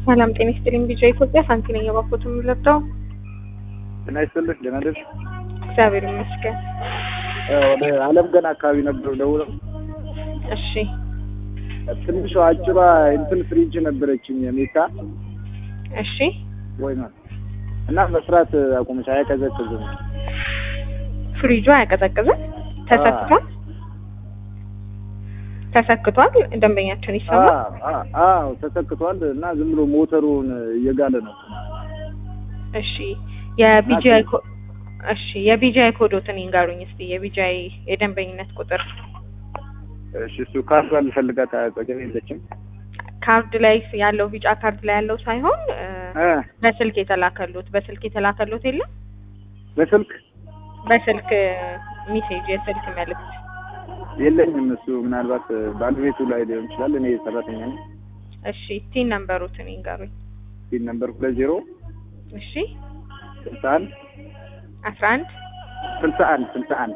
ሰላም ጤና ይስጥልኝ። ቢጫ ኢትዮጵያ ሳንቲ ነኝ። የባኮት የምለብደው ጤና ይስጥልኝ። ደህና ነሽ? እግዚአብሔር ይመስገን። ወደ አለም ገና አካባቢ ነበር ደውለው። እሺ ትንሿ አጭሯ እንትን ፍሪጅ ነበረችኝ ሜታ እሺ ወይ ነው እና መስራት አቁመች። አያቀዘቅዝም። ፍሪጁ አያቀዘቅዝም። ተሰክቷል ተሰክቷል። ደንበኛችን ይሰማል። አዎ ተሰክቷል እና ዝም ብሎ ሞተሩን እየጋለ ነው። እሺ የቢጂአይ ኮ እሺ የቢጂአይ ኮዶትን ይንገሩኝ እስቲ የቢጂአይ የደንበኝነት ቁጥር እሺ እሱ ካርዷ ልፈልጋት አጠገቤ የለችም። ካርድ ላይ ያለው ቢጫ ካርድ ላይ ያለው ሳይሆን እ በስልክ የተላከሉት በስልክ የተላከሉት የለም በስልክ በስልክ ሚሴጅ የስልክ መልእክት የለኝም። እሱ ምናልባት ባለቤቱ ላይ ሊሆን ይችላል። እኔ ሰራተኛ ነኝ። እሺ ቲን ነምበሩትን ይንገሩኝ ሲል ነበር ሁለት ዜሮ እሺ ስልሳ አንድ አስራ አንድ ስልሳ አንድ ስልሳ አንድ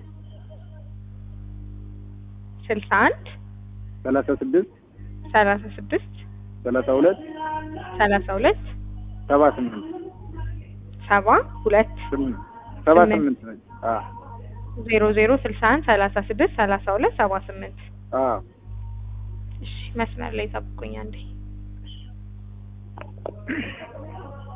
ስልሳ አንድ ሰላሳ ስድስት ሰላሳ ስድስት ሰላሳ ሁለት ሰላሳ ሁለት ሰባ ስምንት ሰባ ሁለት ስምንት ሰባ ስምንት። ስምንት ነች። አዎ ዜሮ ዜሮ ስልሳ አንድ ሰላሳ ስድስት ሰላሳ ሁለት ሰባ ስምንት አዎ እሺ መስመር ላይ ጠብቁኝ አንዴ